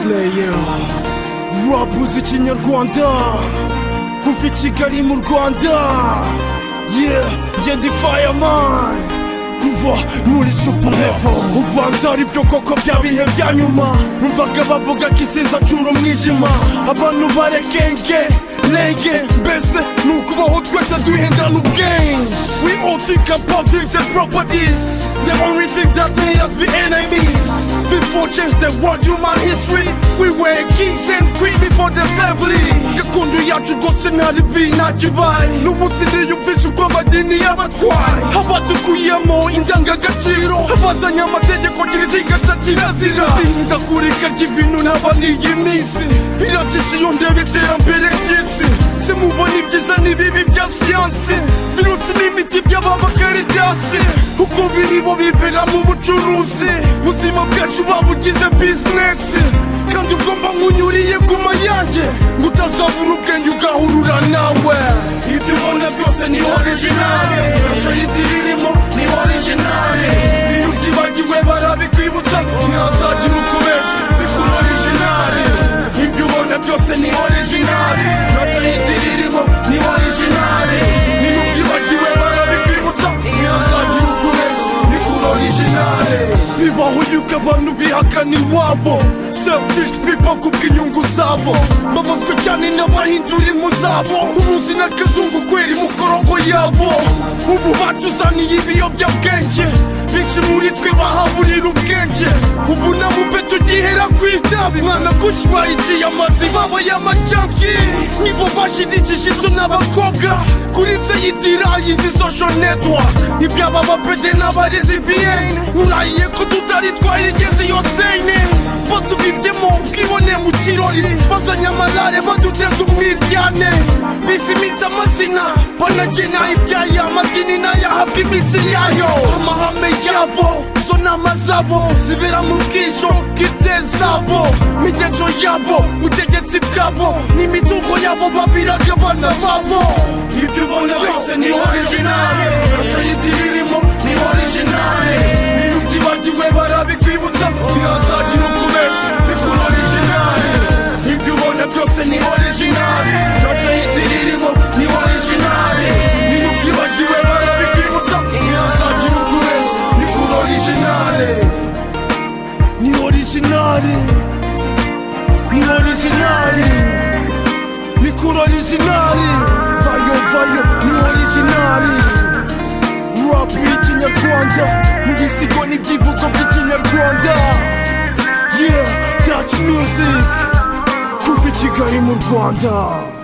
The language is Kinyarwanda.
pureye rapuzi ikinyarwanda kuva i kigali mu rwanda ye ngenda ifayamani kuva muri superevo ubanza ari byo koko bya bihe bya nyuma numvaga bavuga ko isiza acura umwijima abantu barekenge nenge mbese ni ukubaho twese duhindana ubwenge we all think about things and properties the only thing that made us be enemies before change the world human history we were kings and queen before the slavery gakondo yacu rwose ntari bi ntakibaye n'umunsi niyumvisha uko amadini y'abatwaye abadukuyemo indangagaciro abazanye amategeko girizigata kirazira ihindagurika ry'ibintu ntaba n'iyi minsi biracisha iyo ndeba iterambere ry'isi se mubona ibyiza n'ibibi bya siyansi virusi n'imiti by'ababakaridasi uko biri bo bibera mu bucuruzi ubuzima bwacu babugize bizinesi kandi ubwo mba nkunyuriye ku mayange ngo utazabura ubwenge ugahurura nawe ibyo ubona byose ni orijinali icyo idiri irimo ni orijinali iyo ubyibagiwe barabikwibutsa ntihazagira ukomeje bikora orijinali ibyo ubona byose ni orijinali icyo idiri irimo ni orijinali iyo ubyibagiwe barabikwibutsa ntihazagira ukomeje bikora orijinali bibaho yuko abantu bihakana iwabo selfish people kubw'inyungu zabo babazwa cyane n'abahindura impu zabo uruzi n'akazungu kwera imikorongo yabo ubu batuzaniye ibiyobyabwenge benshi muri twe bahaburira ubwenge ubu nabo pe tugihera ku itabi mwana kushwayigiye amazi baba y'amajyanki nibo bashidikije izo n'abakobwa kuri nse y'idira y'izi social network ibyaba bapede n'abarezi bn murahiye ko tutari twayigeze iyo sene batubibyemo ubwibone mu kirori bazanye amarare baduteza umwiryane bisi iminsi amazina banagena ibyayo amadini n'ayahabwa iminsi yayo amahame yabo zo nama zabo zibera mu bwisho bw'ite zabo imigenzo yabo ubutegetsi bwabo n'imitungo yabo babiraga abana babo ibyo ubona byose ni orijinali yose y'idiri irimo ni orijinali iyo ubyibagiwe barabikwibutsa ntihazagira ukubesha bikora orijinali ibyo ubona byose ni orijinali yose y'idiri irimo ni orijinali iyo ubyibagiwe barabikwibutsa ntihazagira ukubesha bikora orijinali ni orijinali ni orijinali ni kuri orijinali vayo vayo ni orijinali rap y'ikinyarwanda mu bisigo n'ibyivugo by'ikinyarwanda yeah touch music kuva i kigali mu rwanda